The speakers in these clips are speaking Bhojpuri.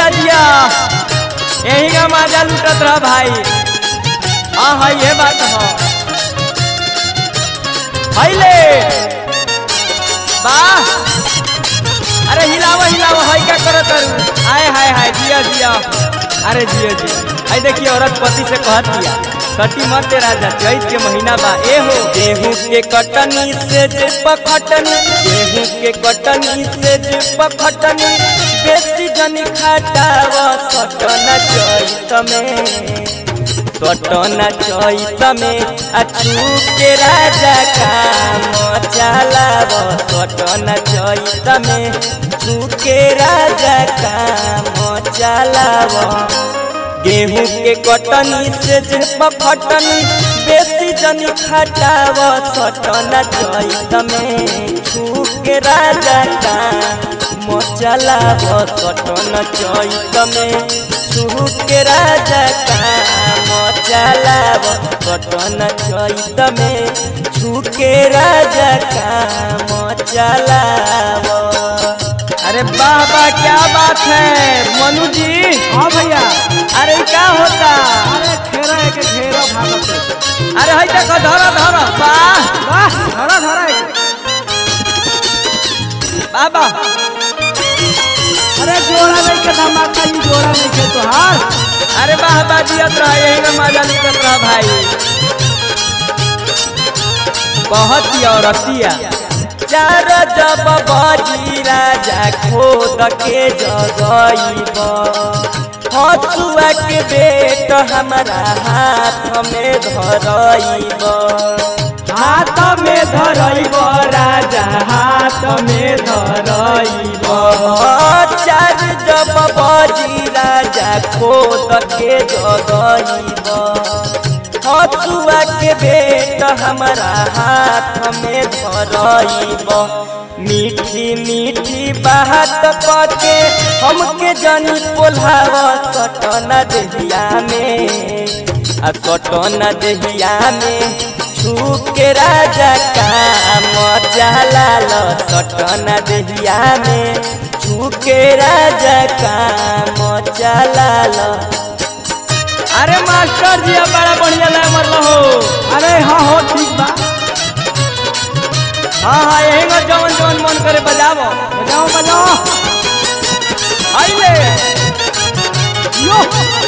जिया जिया यही का माजा लुटत रह भाई हाँ हाँ ये बात हो हैले वाह अरे हिलाव हिलाव हाय क्या करो करू हाय हाय हाय जिया जिया अरे जिया जिया आई देखिए औरत पति से कहत दिया कटी मत दे राजा चैत के महीना बा ए हो गेहूं के कटनी से जे पखटनी गेहूं के कटनी से जे पखटनी बेसी जनी खाटाव सटना चैत में सटना चैत में अछू के राजा काम चलाव सटना चैत में छू के राजा काम चलाव गेहूं के कटनी से जे पखटनी बेसी जनी खटाव सटना चैत में छू के राजा काम चलाव सटना चैत में छू के राजा काम चलाव सटना चैत में छू के राजा काम चलाव अरे वाह वाह क्या बात है मनु जी हाँ भैया अरे ई का होता अरे घेरा है के घेरा भागत है। अरे हई देखो धरो धरो वाह वाह धरा धरा है। वाह वाह अरे जोड़ा नहीं के धमाका ही जोड़ा नहीं के तोहार अरे वाह वाह दियत रहा यही में मजा निकल रहा भाई बहुत ही औरतिया चार जब बाजी राजा खोद के जगईब हसुआ के बेट हमारा हाथ में धरईब हाथ में धरइब राजा हाथ में धरइब चार जब बाजी राजा खोद के जगईब हसुआ के बेट हमारा हाथ में धरईब मीठी मीठी बात पके हमके जनी पोल्हाव सटना देहिया में आ सटना देहिया में छू के राजा काम चलाल सटना देहिया में छू के राजा काम चलाल अरे मास्टर जी अब बड़ा बढ़िया लगा मरल हो अरे हाँ हो ठीक बा हाँ हाँ यही में जवन जवन मन करे बजावो बजाओ बजाओ आइले यो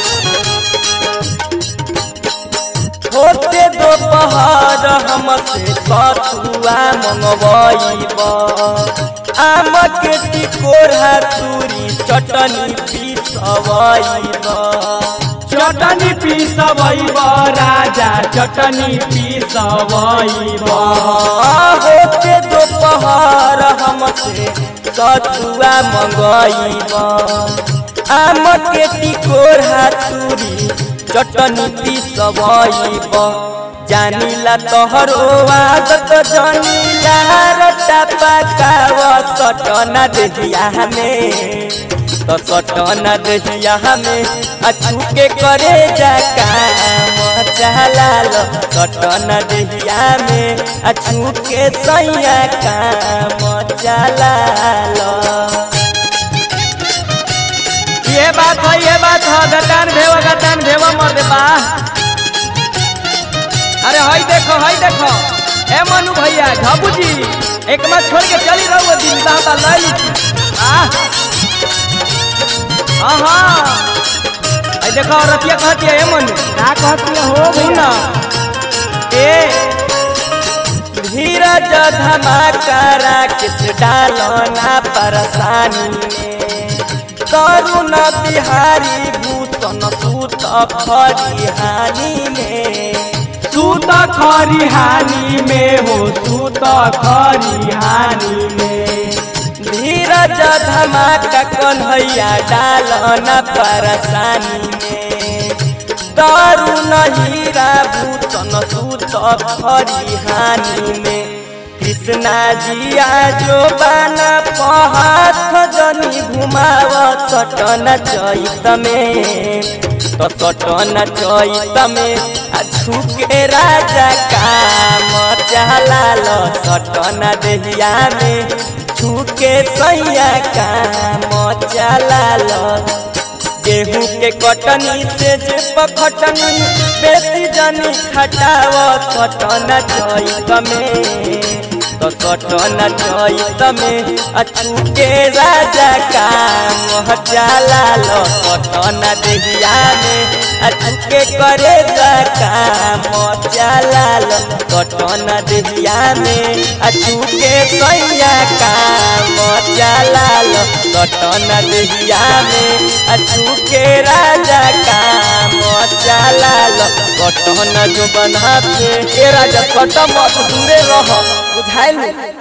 होते दोपहर हमसे सतुआ मंगवाइब आम के टिकोरा तूरी चटनी पीसवाइब चटनी पीसबैब राजा चटनी पीसबैब होते दोपहर हमसे सतुआ मंगवाइब आम के टिकोरा तूरी चटनी पीसवाइब जानिला तोहरो आदत जानिला रटा पकाव सटना देहिया में तो सटना देहिया में अछू के करे जा काम चलाल सटना देहिया में अछू के सैया काम चलाल ये बात है ये बात है गतान भेव गतान भेव मर दे बा अरे हई देखो हई देखो ए मनु भैया झाबू जी एक बार छोड़ के चली रहो दिन दाता लाई ली आह हाँ हाँ आई देखो औरतिया कहती है ए मनु का कहती हो सुना भैया ए धीरज धमाका किस डालो ना परेशानी में करुण बिहारी भूषण सूत खरिहानी में सूत खरिहानी में हो सूत खरिहानी में धीरज धमाका कन्हैया डाल न परेशानी में करुण हीरा भूषण सूत खरिहानी में कृष्णा जिया जो बाना पहाथ जनी घुमाव सटन चैत में तो सटन चैत में आ झुके राजा काम चलाल सटन देहिया में झुके सैया काम चलाल गेहूं के कटनी से जे पखटनी बेसी जनी खटाव सटना चैत में तो सटना चैत में अछू के राजा का मोह जाला लो सटना देहिया में अछू के करे का मोह जाला लो सटना देहिया में अछू के सैया का मोह जाला लो सटना देहिया में अछू के राजा का मोह जाला लो सटना जो बना के ए राजा सट मत दूरे रह बुझाइल